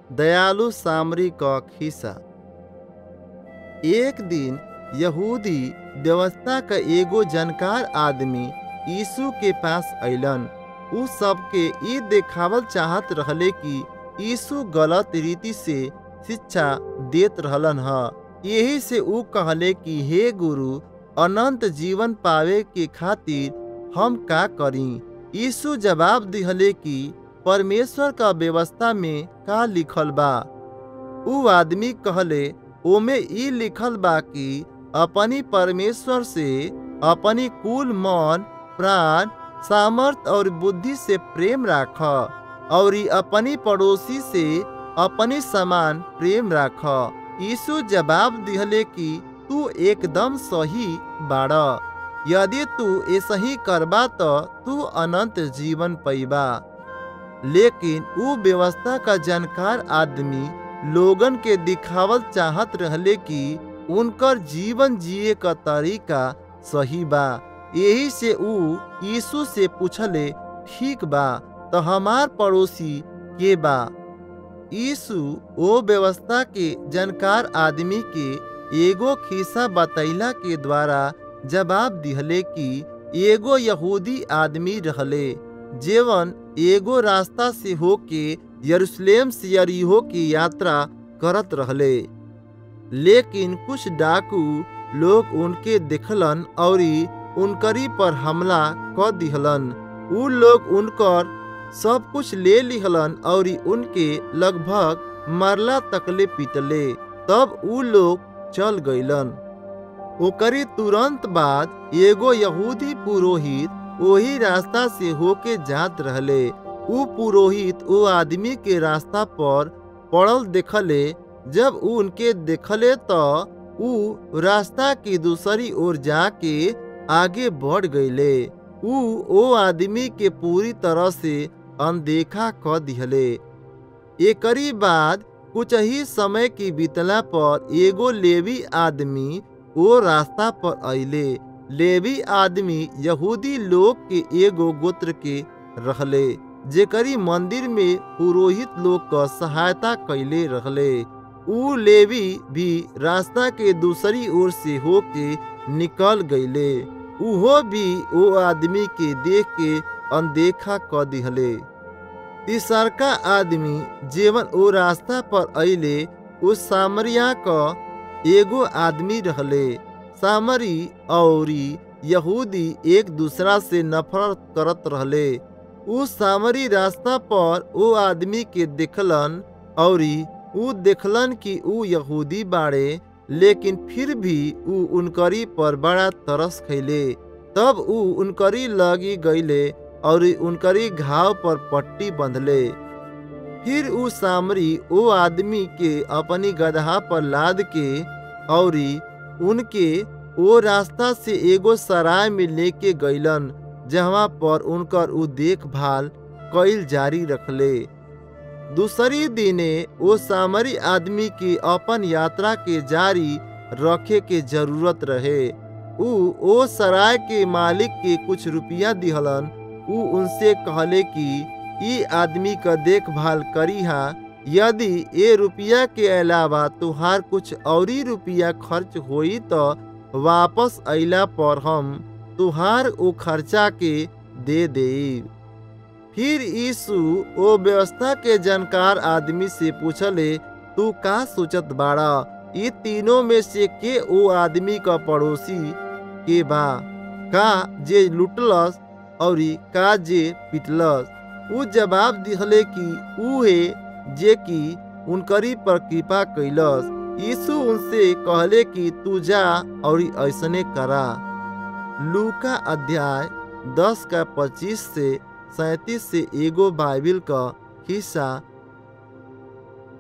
दयालु सामरी क खिस्सा एक दिन यहूदी व्यवस्था का एगो जानकार आदमी यीशु के पास अइलन उ सबके ई देखावल चाहत रहले कि यीशु गलत रीति से शिक्षा देत रहलन ह यही से उ कहले कि हे गुरु अनंत जीवन पावे के खातिर हम का करी यीशु जवाब दिहले कि परमेश्वर का व्यवस्था में का लिखल बा उ आदमी कहले ओमे ई लिखल बा कि अपनी परमेश्वर से अपनी कुल मन प्राण सामर्थ और बुद्धि से प्रेम राख और ई अपनी पड़ोसी से अपनी समान प्रेम राख यीशु जवाब दिहले कि तू एकदम सही बाड़ यदि तू ऐसा ही करबा तो तू अनंत जीवन पैबा लेकिन उ व्यवस्था का जानकार आदमी लोगन के दिखावल चाहत रहले कि उनकर जीवन जिए का तरीका सही बा यही से उ यीशु से पूछले ठीक बा तो हमार पड़ोसी के बा यीशु ओ व्यवस्था के जानकार आदमी के एगो खिस्सा बतैला के द्वारा जवाब दिहले कि एगो यहूदी आदमी रहले जेवन एगो रास्ता से होके यरूशलेम से यरीहो की यात्रा करत रहले लेकिन कुछ डाकू लोग उनके देखलन और उनकरी पर हमला क दिहलन उ लोग उनकर सब कुछ ले लिहलन और उनके लगभग मरला तकले पीटले तब उ लोग चल गईलन ओकरी तुरंत बाद एगो यहूदी पुरोहित वही रास्ता से होके जात रहले उ पुरोहित ओ आदमी के रास्ता पर पड़ल देखले जब उ उनके देखले तो उ रास्ता की दूसरी ओर जाके आगे बढ़ गईले उ ओ आदमी के पूरी तरह से अनदेखा क दिहले एकरी बाद कुछ ही समय की बीतला पर एगो लेवी आदमी ओ रास्ता पर अइले लेवी आदमी यहूदी लोग के एगो गोत्र के रहले जेकरी मंदिर में पुरोहित लोग क सहायता कैले रहले उ लेवी भी रास्ता के दूसरी ओर से होके निकल गईले उहो भी ओ आदमी के देख के अनदेखा क दिहले तीसरका आदमी जेवन ओ रास्ता पर अइले उस सामरिया क एगो आदमी रहले सामरी औरी यहूदी एक दूसरा से नफरत करत रहले उ सामरी रास्ता पर ओ आदमी के देखलन औरी उ देखलन कि उ यहूदी बाड़े लेकिन फिर भी उ उनकरी पर बड़ा तरस खैले तब उ उनकरी लगी गईले और उनकरी घाव पर पट्टी बंधले फिर उ सामरी ओ आदमी के अपनी गदहा पर लाद के और उनके ओ रास्ता से एगो सराय में लेके गईलन जहाँ पर उनकर उ देखभाल कईल जारी रखले दूसरी दिने ओ सामरी आदमी की अपन यात्रा के जारी रखे के जरूरत रहे उ ओ सराय के मालिक के कुछ रुपया दिहलन उ उनसे कहले कि ई आदमी का देखभाल करीहा यदि ए रुपया के अलावा तुहार कुछ औरी रुपया खर्च होई तो वापस अइला पर हम तुहार ओ खर्चा के दे देब फिर यीशु ओ व्यवस्था के जानकार आदमी से पूछले तू का सोचत बाड़ा ये तीनों में से के ओ आदमी का पड़ोसी के बा का जे लुटलस और का जे पिटलस उ जवाब दिहले कि उ है जे कि उनकरी पर कृपा कैलस यीशु उनसे कहले कि तू जा और ऐसने करा लूका अध्याय दस का पच्चीस से सैतीस से एगो बाइबिल का हिस्सा